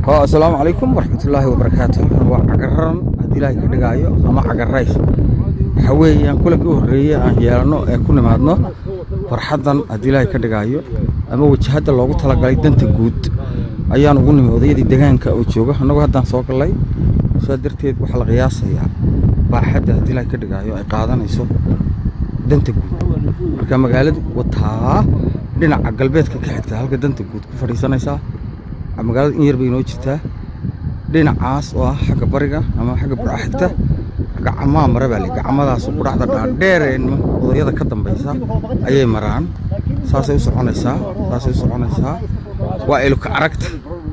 asalaamu calaykum waraxmatullaahi wabarakaatu halkan waa cagararan haddii ilaahay ka dhigaayo ama cagarays waxaa weeyaan kulankii u horreeyey aan yeelanno ee ku nimaadno farxaddan haddii ilaahay ka dhigaayo ama wajahadda loogu talagalay danta guud ayaan ugu nimi odayadii degaanka oo jooga annagoo haddaan soo gallay sidaa darteed waxaa la qiyaasayaa baaxadda haddii ilaahay ka dhigaayo ay qaadanayso danta guud marka magaaladu wataa dhinaca galbeedka ka xigta halka danta guud ku fadhiisanaysaa magaalada in yar bay inoo jirtaa dhinacaas oo ah xagga bariga ama xagga burca xigta gacamaa mara baa le gacamadaas qudhacda dhaadheer ee nimanka odayada ka dambaysa ayay maraan saasay u soconaysaa saasay u soconaysaa waa iluka aragta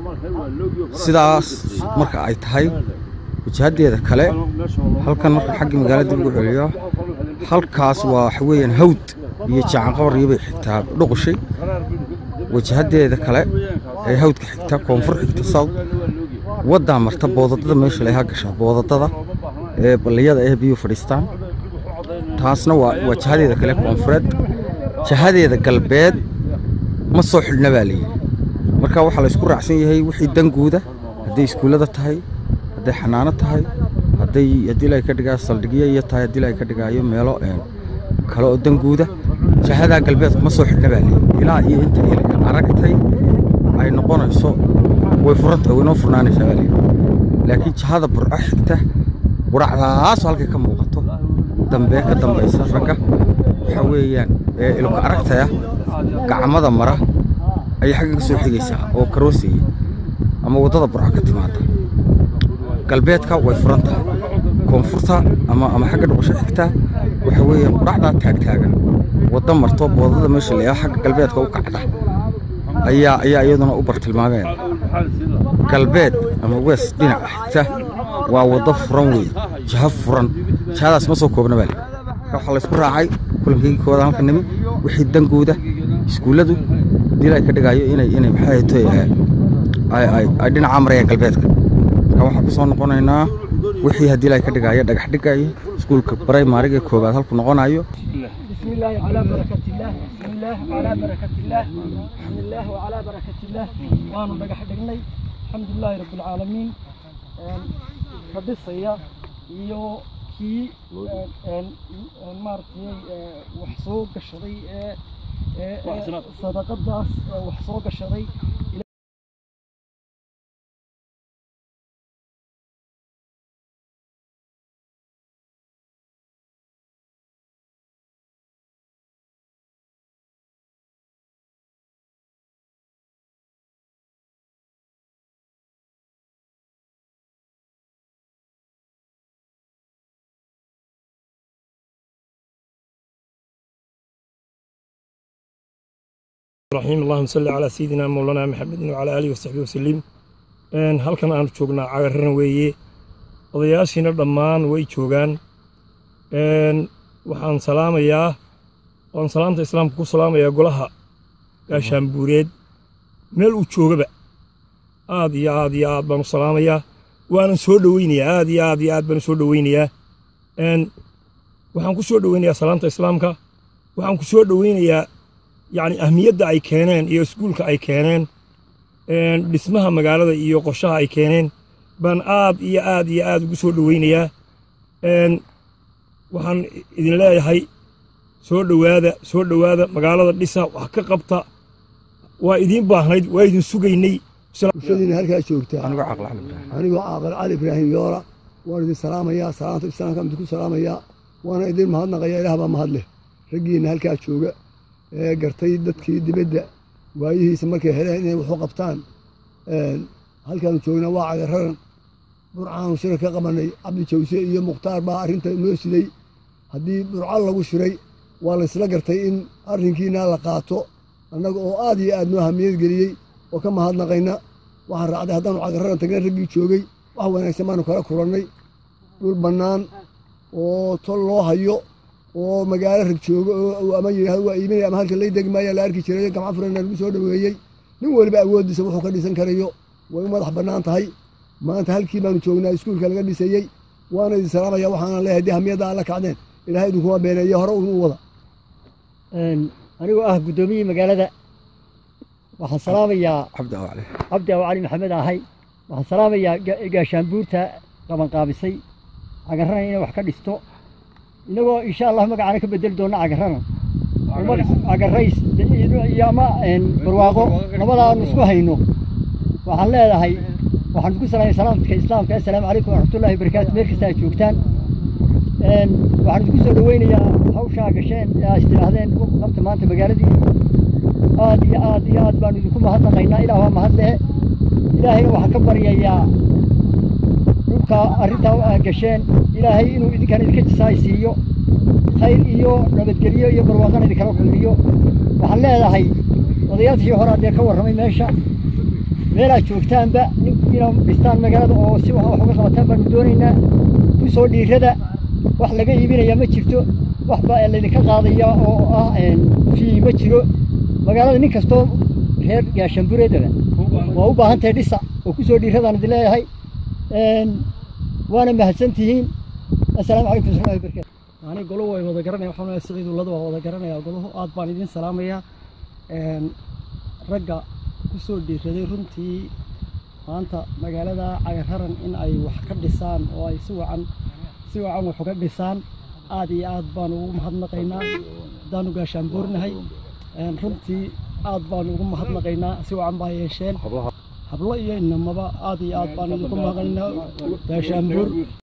sidaas marka ay tahay wajahaddeeda kale halkan marka xagga magaalada dib ugu celiyo halkaas waa waxa weeyaan hawd iyo jacanqabaryo bay xigtaa dhuqushay wajahaddeeda kale ee hawdka xigta koonfur xigta south waddaa marta boodadada meesha leha gashaa boodadada ee balliyada eh biyuu fadhiistaan taasna waa waa jihadeeda kale koonfureed jihadeeda galbeed ma soo xidhna baa layidhi marka waxaa la isku raacsan yahay wixii danguuda hadday iskuullada tahay hadday xanaano tahay hadday haddii ilaahay ka dhigaa saldhigyo iyo tahay haddii ilaahay ka dhigaayo meelo kale oo danguuda jihadaa galbeedku ma soo xidhna baa layidhi ilaa iyo inta ilka aragtay ay noqonayso way furantahay way noo furnaanaysaa baa layidhi laakiin jihada burco xigta quracdaasoo halkay ka muuqato dambee ka dambaysa ragga waxaa weeyaan ee ilka aragtaya gacmada mara ayay xagga ka soo xigaysaa oo karooseeya ama waddada burco ka timaada galbeedka way furan tahay koonfurta ama ama xagga dhuqusho xigta waxaa weeyaan quracdaa taagtaagan wadda marto boodada meesha leeya xagga galbeedka u kacda ayaa ayaa iyaduna u bartilmaameen galbeed ama west dhinaca xigta waa waddo furan wey jiho furan jihadaas ma soo koobna baa marka waxaa laysku raacay kulankii kooda halka nimi wixii dangooda iskuulladu haddii ilaahay ka dhigaayo inay inay maxay ahaytoy ay ay ay dhinacaa marayaan galbeedka marka waxaan ku soo noqonaynaa wixii haddii ilaahay ka dhigaayo dhagax dhigaayo iskuulka primariga koowaad halku noqonayo بسم الله وعلى بركة الله بسم الله وعلى بركة الله بسم الله وعلى بركة الله وأنا بقى حدقني الحمد لله رب العالمين فبصيا iyo kii maaragtay wax soo gashaday ee sadaqadaas wax soo gashaday الرحيم اللهم صل على سيدنا مولانا محمد وعلى آله وصحبه وسلم een halkan aan joognaa cagararan weeye odayaashiina dhammaan way joogaan een waxaan salaamayaa waan salaamta islaamka ku salaamayaa golaha gaashaanbuureed meel uu joogaba aad iyo aad iyo aad baan u salaamayaa waanan soo dhoweynayaa aad iyo aad iyo aad baan u soo dhoweynayaa een waxaan ku soo dhoweynayaa salaamta islaamka waxaan ku soo dhoweynayaa yacni ahmiyadda ay keeneen iyo iskuulka ay keeneen dhismaha magaalada iyo qorshaha ay keeneen baan aad iyo aad iyo aad ugu soo dhoweynayaa waxaan idin leeyahay soo dhowaada soo dhowaada magaalada dhisa wax ka qabta waa idiin baahnayd waa idin sugaynay bulshadiina halkaa joogtaa anigoo caqli cali ibraahim anigoo caaqil cali ibraahim yoora waan idin salaamayaa salaanta islaamka idinku salaamayaa waana idin mahadnaqayaa ilaah baa mahad leh raggiinna halkaa jooga ee gartay dadkii dibadda waayihiisa markay heleen inay waxu qabtaan halkaanu joognaa waa cagararan burcaanu shira ka qabanay cabdi jawse iyo mukhtaar baa arrinta noo siday haddii burco lagu shiray waa laysla gartay in arrinkiina la qaato annaga oo aad iyo aad noo hamiyad geliyey oo ka mahadnaqayna waxaan raacday haddaanu cagararan tagna raggii joogay wax wanaagsan baanu kala kulannay dhul bannaan oo tol loo hayo oo magaalo rag joogo oo ama yidhahdo waa iiminaya ama halka lay degi maaya la arki jiray gamco furana lagu soo dhoweeyey nin weliba awooddiisa wuxuu ka dhisan karayo way u madax bannaan tahay maanta halkii baanu joognaa iskuulka laga dhisayey waana idin salaamaya waxaana leeyahay dee hamiyadda alla kacdeen ilaahay idinkuma beeneeye hore unu wada anigoo ah guddoomiyii magaalada waxaan salaamayaa cabdi aw cali cabdi aw cali maxamed ahay waxaan salaamayaa ga- gaashaanbuurta qabanqaabisay cagarrana inay wax ka dhisto inagoo insha allah magacaana ka bedeli doona cagarrana cagarays iyo ama een, barwaaqo labada aanu isku hayno waxaan leedahay waxaan isku salaamay salaamka islaamka assalaamu calaykum waraxmatullahi wabarakaatu meel kasta aad joogtaan Een, waxaan isku soo dhaweynayaa hawshaa gasheen ee aad istidhaahdeen u qabta maanta magaaladii aad iyo aad iyo aad baanu idinku mahadnaqaynaa ilaah waa mahad lehe ilaahayna waxaan ka baryayaa dhulka arrintaa aad gasheen ilaahay inuu idinkan idinka jisaay siiyo khayr iyo nabadgelyo iyo barwaaqana idinkala kulmiyo waxaan leedahay odayaashii hore haddee ka warramay meesha meelaad joogtaanba nin inaad dhistaan magaalada oo si wax uga qabataan baanu doonaynaa ku soo dhiirada wax laga iibinaya ma jirto wax baa laydinka qaadaya oo ah een, fii ma jiro magaalada nin kastoo reer gaashaanbureedaba waa u baahan tahay dhisa oo ku soo dhiiradaan idin leeyahay Een, waana mahadsantihiin assalaamu calaykum waraxmatullahi wabarakaatu ani golo way wada garanaya waxaan leeyahay siciid ulada waa wada garanaya golahu aad baan idin salaamayaa Een, ragga ku soo dhiiraday runtii maanta magaalada cagararan in ay wax ka dhisaan oo ay si wacan si wacan wax uga dhisaan aad iyo aad baan ugu mahadnaqaynaa haddaanu gaashaanbuurnahay Een, runtii aad baan ugu mahadnaqaynaa si wacan baa yeesheen hablo iyo inamaba aad iyo aad baan ugu mahadnaqaynaa gaashaanbuur